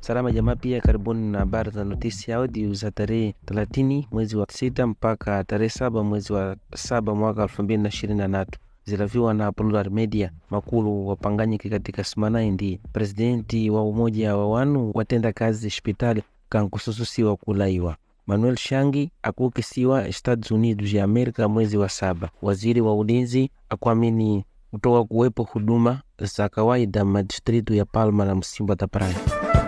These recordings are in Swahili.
Salama jamaa, pia karibuni na habari za notisi audio za tarehe 30 mwezi wa sita mpaka tarehe saba mwezi wa saba mwaka elfu mbili na ishirini na tatu zilaviwa na Plural Media. Makulu wapanganyike katika simanayi ndi presidenti wa umoja wa wanu watenda kazi hospitali kankusususiwa kulaiwa Manuel Shangi akuukisiwa Estados Unidos ya Amerika mwezi wa saba. Waziri wa ulinzi akuamini kutoka kuwepo huduma za kawaida madistritu ya Palma na Msimba da Praia.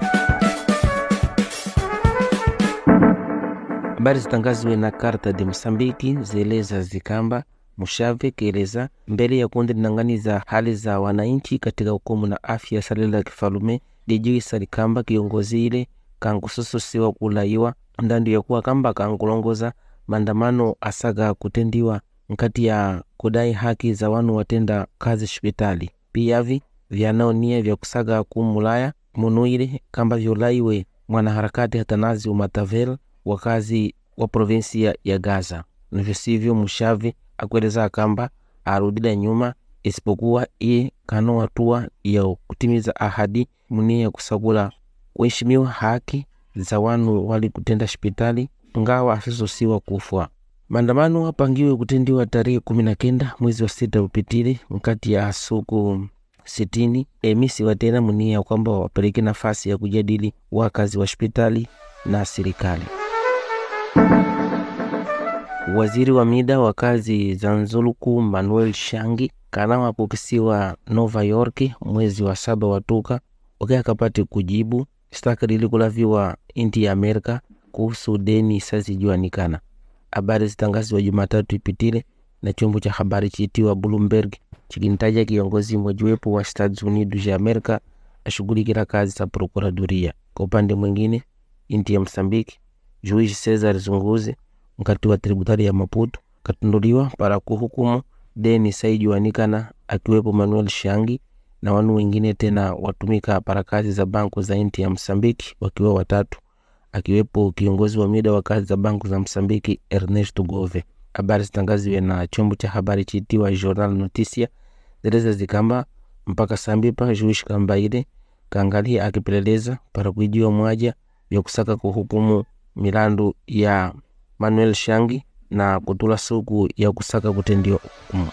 Habari zitangaziwe na Karta de Msambiki zieleza zikamba Mushave kieleza mbele ya kundi linang'aniza hali za wananchi katika hukumu na afya salila kifalume lijuisa likamba kiongozi ile kankusususiwa kulaiwa ndandu ya kuwa kamba kankulongoza maandamano asaga kutendiwa nkati ya kudai haki za wanu watenda kazi hospitali piyavi vyanaonia vya kusaga kumulaya munuile kamba vyolaiwe mwanaharakati Hatanazi Umatavel wakazi wa provinsia ya Gaza navyo sivyo Mushavi akueleza kamba arudila nyuma isipokuwa iye kano hatua ya kutimiza ahadi munia ya kusakula kuheshimiwa haki za wanu wali kutenda hospitali ngawa asisosiwa kufwa. Maandamano apangiwe kutendiwa tarehe kumi na kenda mwezi wa sita upitile nkati ya suku sitini emisi watena munia kwamba wapeleke nafasi ya kujadili wakazi wa hospitali na serikali. Waziri wa mida wa kazi za Nzuluku Manuel Shangi kana wapokisiwa Nova York mwezi wa saba watuka wake akapate kujibu staka lilikulaviwa inti ya Amerika kuhusu deni sazijuanikana. Habari zitangaziwa Jumatatu ipitile na chombo cha habari chiitiwa Bloomberg chikintaja kiongozi mojiwepo wa Estados Unidos ya Amerika ashughulikira kazi za prokuraduria. Kwa upande mwingine, inti ya Msambiki Juiz Cesar Zunguze mkati wa tributari ya Maputo katunduliwa para kuhukumu deni saijuanikana akiwepo Manuel Shangi na wanu wengine tena watumika para kazi za banku za inti ya Msambiki wakiwa watatu akiwepo kiongozi wa mida wa kazi za banku za Msambiki Ernesto Gove. Habari zitangaziwe na chombo cha habari chiitiwa Jornal Noticia zeleza zikamba mpaka sambipa Juish Kambaile kaangalia akipeleleza para kuijiwa mwaja vya kusaka kuhukumu milandu ya Manuel Shangi na kutula suku ya kusaka kutendiwa hukumu.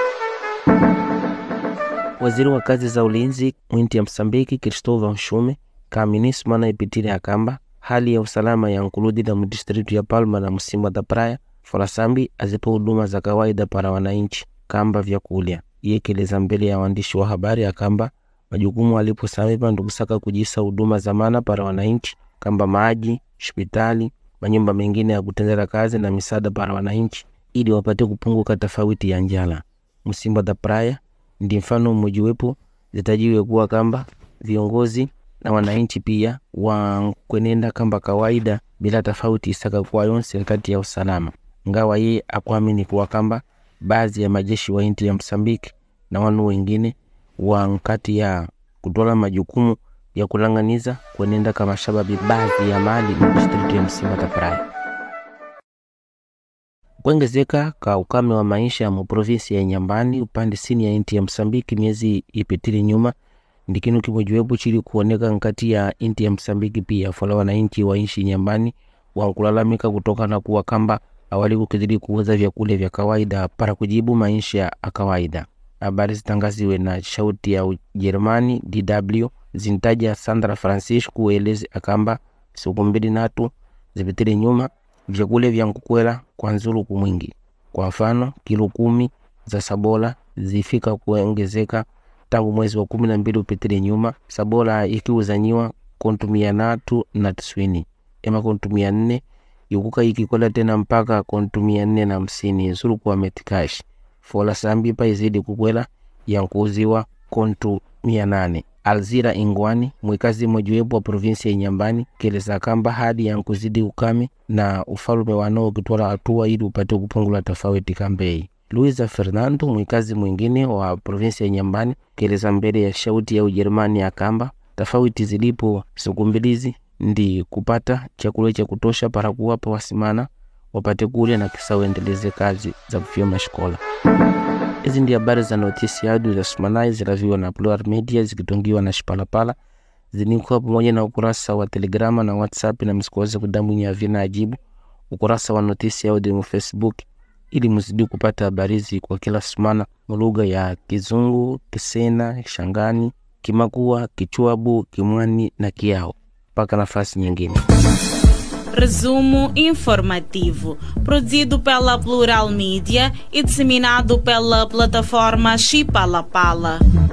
Waziri wa kazi za ulinzi mwinti ya Msambiki Cristóvão Shume kaaminisma na ipitile akamba hali ya usalama ya nkuludila mudistritu ya Palma na Msimba da Praia Folasambi azipa huduma za kawaida para wananchi kamba vyakulya. Iyekeleza mbele ya waandishi wa habari akamba majukumu aliposamipa ndukusaka kujisa huduma za mana para wananchi kamba maji, hospitali, manyumba mengine ya kutendera kazi na misaada para wananchi ili wapate kupunguka tofauti ya njala. Msimba da Praia ndi mfano mmojiwepo zitajiwe kuwa kamba viongozi na wananchi pia wankwenenda kamba kawaida bila tofauti isaka kuwa yonse nkati ya usalama, ngawa ye akuamini kuwa kamba baadhi ya majeshi wa inti ya Msambiki na wanu wengine wa nkati ya kutola majukumu ya kulanganiza kwenenda kama shababi baadhi ya mali mu distritu ya Msimba da Praia. Kuongezeka ka ukame wa maisha mu provinsi ya Nyambani upande sini ya inti ya Msambiki miezi ipitili nyuma ndikinu kimojiwepo chili kuoneka nkati ya inti ya Msambiki pia fola wananchi wa inshi Nyambani wankulalamika kutokana kuwa kamba awali kukidhiri kuuza vyakula vya kawaida para kujibu maisha ya kawaida. Habari zitangaziwe na shauti ya Ujerumani DW zintaja Sandra Francisco kueleze akamba siku mbili natu zipitile nyuma vyakule vya nkukwela kwa nzuluku mwingi. Kwa mfano kilo kumi za sabola zifika kuongezeka tangu mwezi wa kumi na mbili upitile nyuma, sabola ikiuzanyiwa kontu mia natu na tiswini ema kontu mia nne ikuka ikikola tena mpaka kontu mia nne na hamsini nzuluku wa metikash fola sambi pa izidi kukwela yankuuziwa kontu mia nane Alzira Ingwani mwikazi mojiwepo wa provinsi ya Nyambani keleza kamba hadi yankuzidi ukame na ufalume wanao ukitwala hatua ili upate kupungula tofauti kambei. Luisa Fernando mwikazi mwingine wa provinsi ya Nyambani keleza mbele ya shauti ya Ujerumani ya kamba tofauti zilipo siku mbilizi ndi kupata chakula cha kutosha para kuwapa wasimana wapate kulya na kisa uendeleze kazi za kufyoma shikola. Hizi ndi habari za notisi yadu za sumanai ziraviwa na Plural Media zikitungiwa na Shipalapala zinikuwa pamoja na ukurasa wa Telegrama na WhatsApp, na msikuweze kudambwinya vina ajibu ukurasa wa notisi audio mu Facebook ili mzidi kupata habari hizi kwa kila sumana mulugha ya Kizungu, Kisena, Shangani, Kimakua, Kichwabu, Kimwani na Kiao. Mpaka nafasi nyingine. Resumo informativo, produzido pela Plural Mídia e disseminado pela plataforma Chipalapala.